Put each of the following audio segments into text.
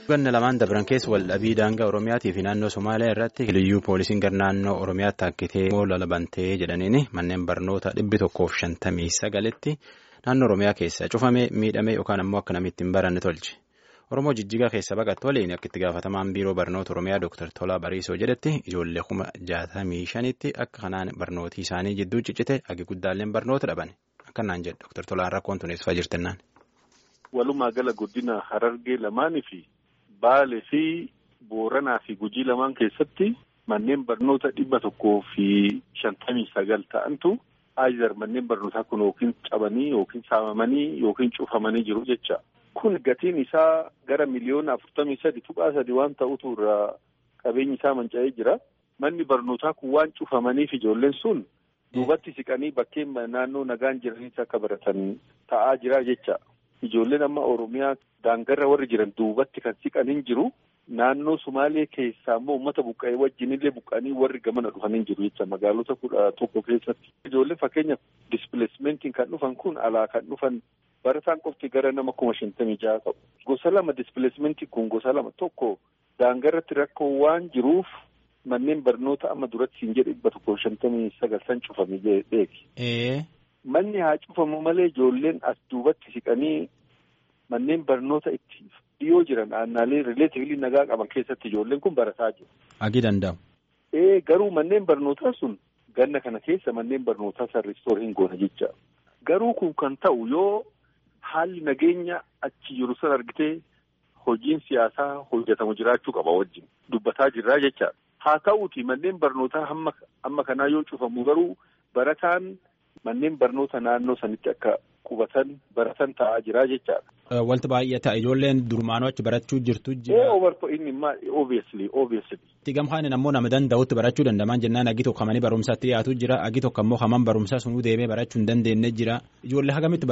Ganna lamaan dabran keessa waldhabii daangaa Oromiyaatii fi naannoo Somaaliyaa irratti liyyuu poolisiin gara naannoo Oromiyaatti taakkitee moola bantee jedhaniin manneen barnoota dhibbi tokkoof shantamii sagaletti naannoo Oromiyaa keessa cufamee miidhamee yookaan ammoo akka namni ittiin baranne tolche. Oromoo jijjigaa keessa baqattu waliin akka itti gaafatamaan biiroo barnoota Oromiyaa Dr. Tolaa Bariisoo jedhetti ijoollee kuma jaatamii shanitti akka kanaan barnootii isaanii jidduu ciccite agi guddaalleen barnoota dhaban. Akkanaan jedhe Dr. Tolaan rakkoon tun eessa jirtennaan. Walumaa gala guddina Harargee lamaanii fi Baalee fi Booranaa fi Gujii lamaan keessatti manneen barnoota dhibba tokkoo fi shantamii sagal ta'antu aayizar manneen barnootaa kun yookiin cabanii yookiin saamamanii yookiin cufamanii jiru jecha. Kun gatiin isaa gara miliyoona afurtamii sadi tuqaa sadi waan ta'utu irraa qabeenyi isaa manca'ee jira. Manni barnootaa kun waan cufamaniif ijoolleen sun duubatti siqanii bakkeen naannoo nagaan jiranitti akka baratan ta'aa jira jecha. Ijoolleen amma Oromiyaa daangarra warri jiran duubatti kan siqan hin jiru. Naannoo Sumaalee keessaa immoo uummata buqqa'ee wajjinillee buqqa'anii warri gamana dhufan hin jiru jecha magaalota kudha tokko keessatti. Ijoolleen fakkeenyaaf dispileesmentiin kan dhufan kun alaa kan dhufan barataan qofti gara nama kuma shantamii jaha qabu. Gosa lama dispileesmentiin kun gosa lama tokko daangarratti rakkoo waan jiruuf manneen barnoota amma duratti siin jedhe dhibba tokko shantamii sagal san cufame beeki. Manni haa cufamu malee ijoolleen as duubatti siqanii manneen barnoota itti dhiyoo jiran aannaalee rileetivili nagaa qaban keessatti ijoolleen kun barataa jiru. Agii danda'u. Ee garuu manneen barnootaa sun ganna kana keessa manneen barnootaa san ristoor hin goona jecha. Garuu kun kan ta'u yoo haalli nageenya achi jiru san argitee hojiin siyaasaa hojjetamu jiraachuu qaba wajjin dubbataa jirraa jecha. Haa ta'uuti manneen barnootaa hamma amma kanaa yoo cufamu garuu barataan manneen barnoota naannoo sanitti akka qubatan baratan ta'aa jira jechaadha. Wanti baay'ee ta'a ijoolleen durmaanoo achi barachuu jirtu jira. Ee obarto inni immoo obviously obviously. Gamhaan ammoo nama danda'utti barachuu dandamaan jennaan agi tokko hamanii barumsaatti dhiyaatu jira agi tokko ammoo haman barumsaa sunuu deemee barachuu hin dandeenye jira ijoollee hagamitti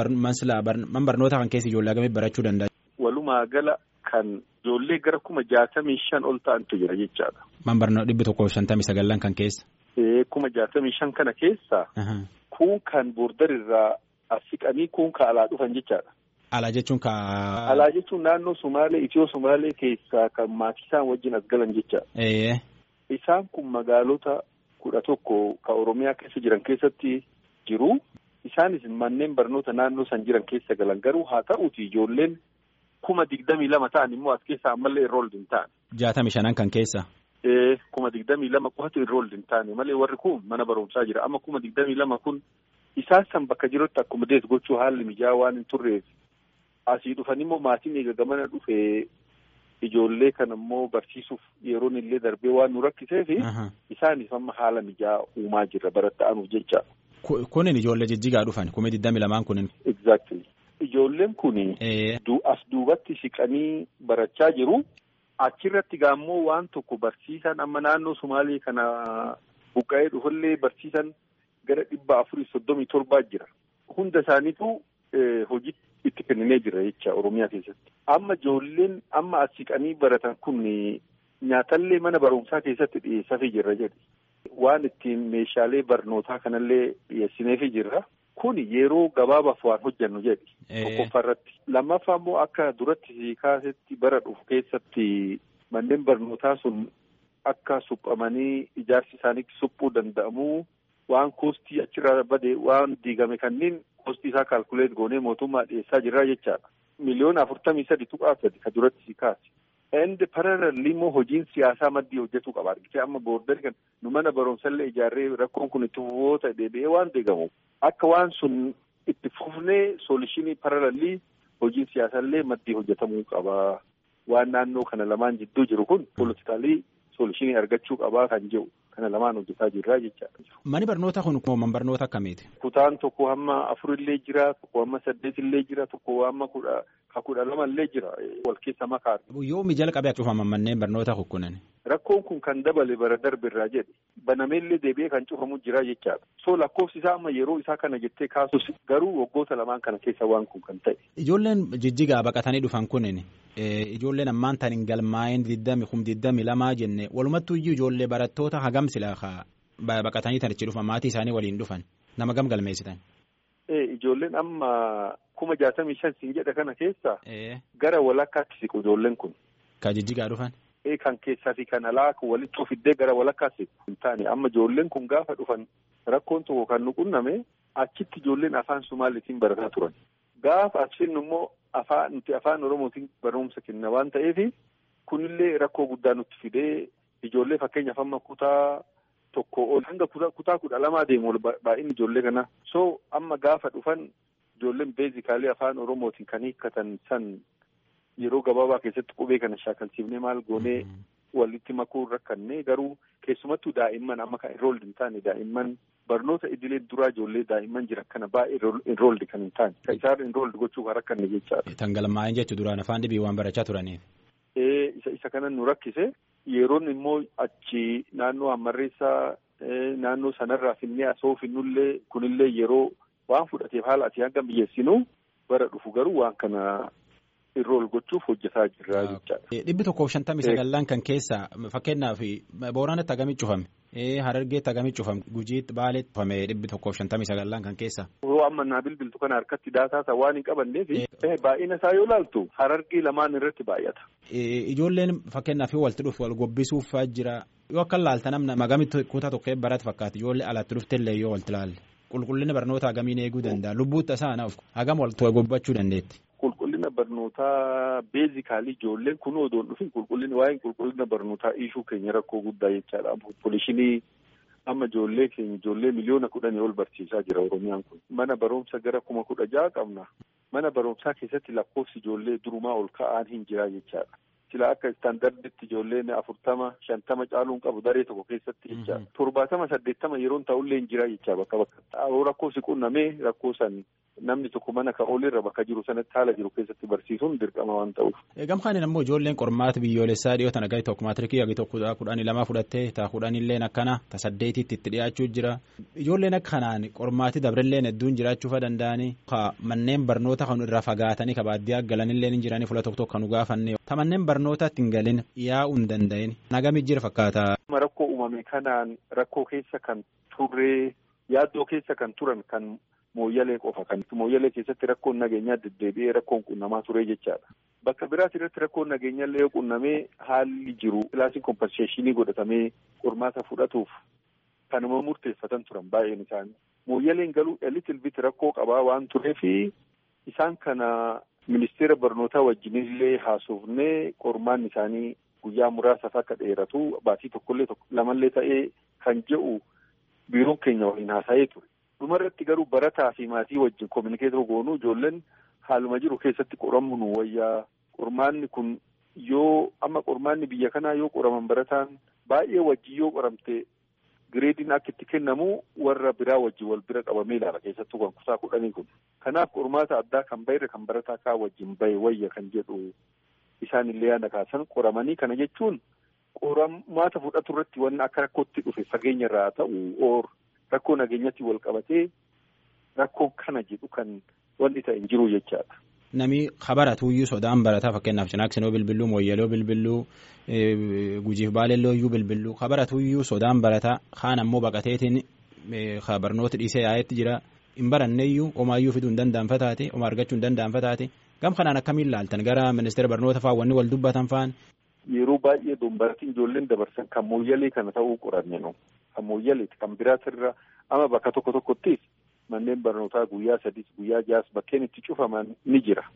man barnoota kan keessa ijoollee hagamitti barachuu danda'a. Walumaa gala kan ijoollee gara kuma jaatamii shan ol ta'antu jira jechaadha. Man barnoota dhibbi tokko shantamii sagallan kan keessa. Ee kuma jaatamii shan kana keessa. Kun kan boordarirraa as siqanii kun ka alaa dhufan jechaadha. Alaa jechuun ka. Alaa jechuun naannoo Sumaalee Itiyoo Sumaalee keessaa kan maatii isaan wajjin as galan jechaadha. Isaan kun magaalota kudha tokko ka Oromiyaa keessa jiran keessatti jiru. Isaanis manneen barnoota naannoo san jiran keessa galan garuu haa ta'uuti ijoolleen kuma digdamii lama ta'an immoo as keessaa ammallee enrooled hin ta'an. Jaatamii shanan kan keessa. Ee kuma digdamii lama qofatu enrooled hin taane malee warri kun mana barumsaa jira amma kuma digdamii lama kun isaan san bakka jirutti akkuma dees gochuu haalli mijaa'aa waan hin turreef asii dhufan immoo maatiin eega gamana dhufee ijoollee kana immoo barsiisuuf yeroon illee darbee waan nu rakkiseef isaanis amma haala mijaa'aa uumaa jirra baratta'anuuf jecha. Kunin ijoollee jijjigaa dhufan kuma digdamii lamaan kunin. Exactly. Ijoolleen kun as duubatti siqanii barachaa jiru. Achirratti gaammoo waan tokko barsiisan amma naannoo Sumaalee kana buqqa'ee dhufullee barsiisan gara dhibba afurii soddomii torbaa jira. Hunda isaaniitu hojii itti kenninee jira jecha Oromiyaa keessatti. Amma ijoolleen amma as siqanii baratan kun nyaatallee mana barumsaa keessatti dhiyeessaafii jirra jedhe. Waan ittiin meeshaalee barnootaa kanallee dhiyeessineefii jirra. Kun yeroo gabaabaaf waan hojjannu jedhi. Tokkoffaa irratti. Lammaffaa immoo akka duratti kaasetti bara dhufu keessatti manneen barnootaa sun akka suphamanii ijaarsi isaanii suphuu danda'amu waan koostii achirraa bade waan diigame kanneen koostii isaa kaalkuleet goonee mootummaa dhiyeessaa jirra jechaadha. Miliyoona afurtamii sadi tuqaa sadi ka duratti kaase. Indi paralelli immoo hojiin siyaasaa maddii hojjetuu qaba. Argitee amma boordari kan nu mana barumsallee ijaarree rakkoon kun itti fufoota deebi'ee waan deegamu. Akka waan sun itti fufnee soolishinii paralelli hojiin siyaasaallee maddii hojjetamuu qaba. Waan naannoo kana lamaan jidduu jiru kun poolitikaalii soolishinii argachuu qabaa kan jiru kana lamaan hojjetaa jirra jechaadha. Mani barnoota kun man barnoota akkamiiti? Kutaan tokko hamma afurillee jira, tokko hamma saddeetillee jira, tokko hamma kudha ka kudha lamallee jira wal keessa makaa. Yoo mijala qabee cufaman manneen barnoota kukkunan. Rakkoon kun kan dabale bara darbe irraa jedhe banameellee deebi'ee kan cufamu jira jechaadha. So lakkoofsi isaa amma yeroo isaa kana jettee kaasus garuu waggoota lamaan kana keessa waan kun kan ta'e. Ijoolleen jijjigaa baqatanii dhufan kunin ijoolleen ammaan tan hin galmaa'in diddami kum diddami lamaa jenne walumattuu iyyuu ijoollee barattoota hagam sila baqatanii tan ichi dhufan maatii isaanii waliin dhufan nama gam galmeessitan. Ijoolleen amma kuma jaatamii shan siin jedha kana keessa gara walakkaatti siqu ijoolleen kun. Ka jijjigaa dhufan. Kan keessaa fi kan alaa walitti ofiddee gara walakkaas hin taane amma ijoolleen kun gaafa dhufan rakkoon tokko kan nu qunname achitti ijoolleen afaan Sumaaliitiin barataa turan. Gaafa achiin immoo afaan nuti afaan Oromootiin barumsa kenna waan ta'eef kunillee rakkoo guddaa nutti fidee ijoollee fakkeenyaaf amma kutaa tokko ol hanga kutaa kudha lamaa deemu ol baay'inni ijoollee kana. So amma gaafa dhufan ijoolleen beezikaalee afaan Oromootiin kan hiikkatan san yeroo gabaabaa keessatti qubee kana shaakalsiifnee maal goonee walitti makuu rakkannee garuu keessumattuu daa'imman amma kan enrooldi hin taane daa'imman barnoota idilee duraa ijoollee daa'imman jira kana baay'ee enrooldi kan hin taane kan isaan enrooldi gochuu kan rakkanne jechaadha. Tangalmaa'in jechuun duraan afaan dhibii waan barachaa turaniif. Isa isa kana nu rakkise yeroon immoo achi naannoo hammarreessaa naannoo sanarraa finnee asoo finnullee kunillee yeroo waan fudhateef haala asii hanga biyyeessinu bara dhufu garuu waan kana. Irrool gochuuf hojjetaa jirra jechaadha. Dhibbi tokkoof shantamii sagallaan kan keessa fakkeenyaaf Booranatti hagamii cufame Harargeetti hagamii cufame Gujiitti Baaleetti cufame dhibbi tokkoof shantamii sagallaan kan keessa. Yoo amma naa bilbiltu kana harkatti daataa waan hin qabanneef baay'ina isaa yoo ilaaltu Harargee lamaan irratti baay'ata. Ijoolleen fakkeenyaaf walitti dhufu wal gobbisuuf jira yoo akka laalta namna magamitti kutaa tokko barate fakkaata ijoollee alatti dhuftellee yoo walitti ilaalle qulqullina barnoota hagamiin eeguu danda'a lubbuutta isaa hagam walitti gobbachuu dandeetti. Qulqullina barnootaa beezikaalii ijoolleen kun odoo hin dhufin qulqullina waa'een qulqullina barnootaa ishuu keenya rakkoo guddaa jechaadha. Poolishinii amma ijoollee keenya ijoollee miliyoona kudhanii ol barsiisaa jira Oromiyaan kun. Mana barumsa gara kuma kudha jaha qabna. Mana barumsaa keessatti lakkoofsi ijoollee durumaa ol ka'aan hin jiraa jechaadha. Sila akka istaandarditti ijoolleen afurtama shantama caaluun qabu daree tokko keessatti jechaadha. Torbaatama saddeettama yeroon ta'ullee hin jiraa jechaa bakka bakka. Rakkoosi qunnamee rakkoo san namni tokko mana kan olirra bakka jiru sanatti haala jiru keessatti barsiisuun dirqama waan ta'uuf. Gamkaan immoo ijoolleen qormaata biyyoolessaa dhiyoo tana gadi tokko maatirikii gadi tokko kudhanii lama fudhattee taa kudhanillee akkana ta saddeetitti itti dhiyaachuu jira. Ijoolleen akka kanaan qormaati dabrilleen hedduun jiraachuu danda'anii ka manneen barnoota kan irraa fagaatanii ka baadiyyaa galanillee ni jiranii fuula tokko tokko kan nu gaafanne. Ta manneen barnootaatti hin galin yaa'uu hin danda'in. Nagami jira fakkaata. Rakkoo uumame kanaan rakkoo keessa kan turree yaaddoo keessa kan turan kan mooyyalee qofa kan mooyyalee keessatti rakkoon nageenyaa deddeebi'ee rakkoon qunnamaa ture jechaadha. Bakka biraas irratti rakkoon nageenyaallee yoo qunnamee haalli jiru kilaasiin kompenseeshinii godhatamee qormaata fudhatuuf kanuma murteeffatan turan baay'een isaanii. Mooyyaleen galuu elitil bit rakkoo qabaa waan tureefi isaan kana ministeera barnootaa wajjinillee haasofnee qormaan isaanii guyyaa muraasaaf akka dheeratu baatii tokkollee lamallee ta'ee kan jedhu biiroon keenya waliin haasa'ee ture. dhumarratti garuu barataa fi maatii wajjin kominikeetoo goonuu ijoolleen haaluma jiru keessatti qoramu nu wayyaa qormaanni kun yoo amma qormaanni biyya kanaa yoo qoraman barataan baay'ee wajjin yoo qoramte gireediin akka itti kennamu warra biraa wajjin wal bira qabamee ilaala keessattuu kan kutaa kudhanii kun kanaaf qormaata addaa kan bayre kan barataa kaa wajjin bahe wayya kan jedhu isaan illee yaada kaasan qoramanii kana jechuun qormaata fudhatu irratti wanni akka rakkootti dhufe fageenya irraa ta'u oor rakkoo nageenyatti wal qabatee rakkoon kana jedhu kan wanti ta'e hin jiru jechaadha. Nami habaratuuyyuu sodaan barataa fakkeenyaaf cinaaksinoo bilbilluu mooyyaloo bilbilluu gujiif baalellooyyuu bilbilluu habaratuuyyuu sodaan barataa kaan ammoo baqateetiin barnoota dhiisee yaa'etti jira hin baranneeyyuu omaayyuu fiduu hin danda'anfa taate oma argachuu hin danda'anfa taate gam kanaan akkamiin laaltan gara ministeera barnoota fa'aa wanni wal dubbatan fa'aan. Yeroo baay'ee dombaratiin ijoolleen dabarsan kan mooyyalee kana ta'uu qoranne nu kan mooyyaleeti kan biraatirra ama bakka tokko tokkottis manneen barnootaa guyyaa sadis guyyaa jaas bakkeen itti cufaman ni jira.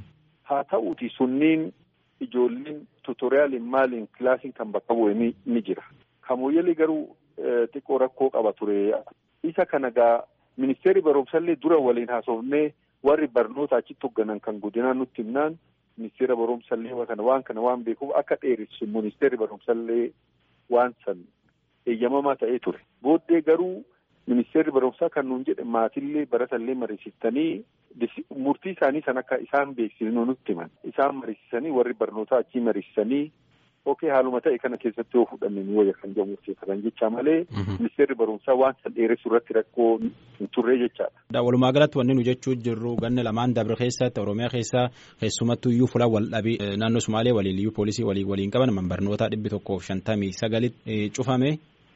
Haa ta'uuti sunniin ijoolleen tuutoriyaaliin maaliin kilaasiin kan bakka bu'e ni jira. Kan mooyyalee garuu xiqqoo rakkoo qaba ture. Isa kana gaa ministeerri barumsallee dura waliin haasofnee warri barnoota achitti hoogganan kan godinaa nutti himnaan ministeera barumsallee kana waan kana waan beekuuf akka dheeressu ministeerri barumsallee waan san eeyyamamaa ta'ee ture. Booddee garuu ministeerri barumsaa kan nuun jedhe maatillee baratallee mariisistanii murtii isaanii san akka isaan beeksisnu nutti himan. Isaan mariisisanii warri barnootaa achii mariisisanii okee haaluma ta'e kana keessatti yoo fudhanne ni wayya kan jedhamu murteeffatan jecha malee ministeerri barumsaa waan san dheeressu irratti rakkoo hin turre jechaadha. Walumaa galatti wanni nu jechuu jirru ganna lamaan dabre keessatti Oromiyaa keessaa keessumattuu iyyuu fuula wal dhabii naannoo Sumaalee waliin iyyuu poolisii waliin waliin qaban man barnootaa dhibbi tokkoof shantamii sagalitti cufame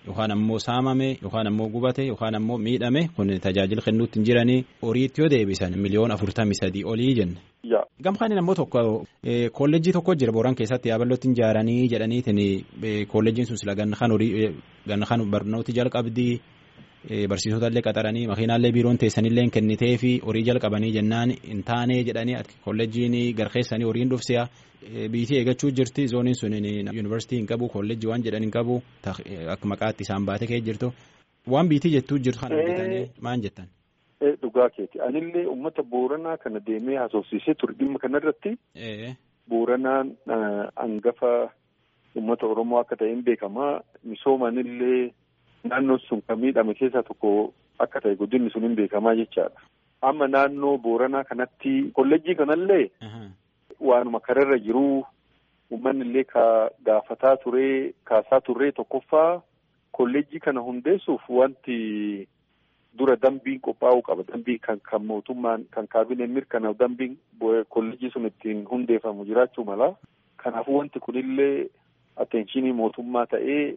yookaan ammoo saamame yookaan ammoo gubate yookaan ammoo miidhame kun tajaajila kennuutti hin jiranii horiitti yoo deebisan miliyoona afurtamii sadii olii jenne. Gamkaan ammoo tokko kolleejjii tokko jira booran keessatti yaabalootti hin ijaaranii jedhaniitiin kolleejjiin sun sila ganna kan horii ganna kan barnooti jalqabdii barsiisota illee qaxaranii makiinaallee biiroon teessanillee kennitee fi horii jalqabanii jennaan hin taane jedhanii kolleejjiin garkeessanii horiin dhufsiya biitii eegachuu jirti zooniin sun yuunivarsiitii hin qabu kolleejjii waan jedhan hin qabu akka maqaatti isaan baate kee jirtu waan biitii jettuu jirtu kan argitanii maan jettan. Dhugaa keeti anillee uummata booranaa kana deemee haasofsiisee ture dhimma kanarratti booranaan hangafa uummata oromoo akka ta'een beekamaa misoomanillee naannoon sun kan miidhame keessaa tokko akka ta'e guddinni sun hin beekamaa jechaadha. Amma naannoo booranaa kanatti kolleejjii kanallee waanuma kararra jiruu uummanni illee ka gaafataa turee kaasaa turree tokkoffaa kolleejjii kana hundeessuuf wanti. dura dambiin qophaa'uu qaba dambiin kan kan mootummaan kan kaabineen mirkanaa'u dambiin kolleejjii sun ittiin hundeeffamu jiraachuu mala kanaafuu wanti kunillee atteenshinii mootummaa ta'ee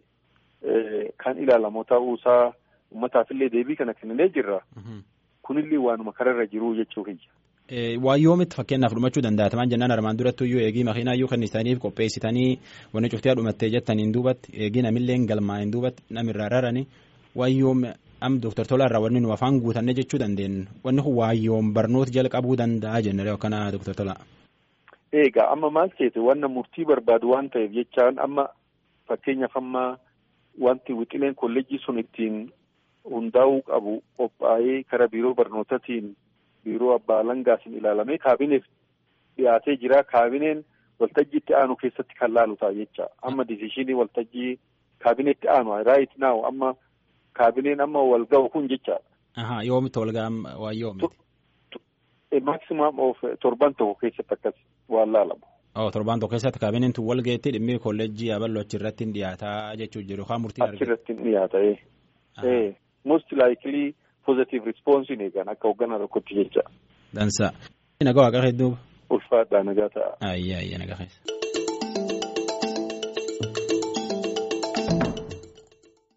kan ilaalamu ta'uusaa uummataafillee deebii kana kenninee jirra kunillee waanuma kararra jiruu jechuu kiyya. Waan yoomitti fakkeenyaaf dhumachuu danda'ataman jennaan armaan duratti iyyuu eegii makiinaa iyyuu kennisaniif qopheessitanii wanni cuftii dhumattee jettaniin duubatti eegii namillee galmaa'een duubatti namirraa raranii waan yoom am Dooktar Tolaa irraa wanni nu afaan guutanne jechuu dandeenyu wanni kun waayyoon barnoota jalqabuu danda'a jennee akkana Dooktar Tolaa. Egaa amma maal ta'e wanna murtii barbaadu waan ta'eef jechaan amma fakkeenyaaf amma wanti wixileen kolleejjii sun ittiin hundaa'uu qabu qophaa'ee kara biiroo barnootaatiin biiroo abbaa alangaatiin ilaalamee kaabineef dhiyaatee jira kaabineen waltajjii itti aanu keessatti kan laalu ta'a jecha amma disishinii waltajjii kaabineetti aanu raayit naaw amma. kaabineen amma wal ga'u kun jechaadha. Ahaa yoomitti wal ga'an waa yoomiti. Maximum of torban tokko keessatti akkas waan laalamu. Oh torban tokko keessatti kaabineen tun wal ga'etti dhimmi kolleejjii aballo achirratti hin dhiyaataa jechuu jiru yookaan murtiin argatu. Achirratti hin dhiyaata ee. Most likely positive response hin eegan akka hoogganaa tokkotti jecha. Dansa. Nagaa waaqa hedduu. Ulfaadhaa nagaa ta'a. Ayyaa ayyaa nagaa keessa.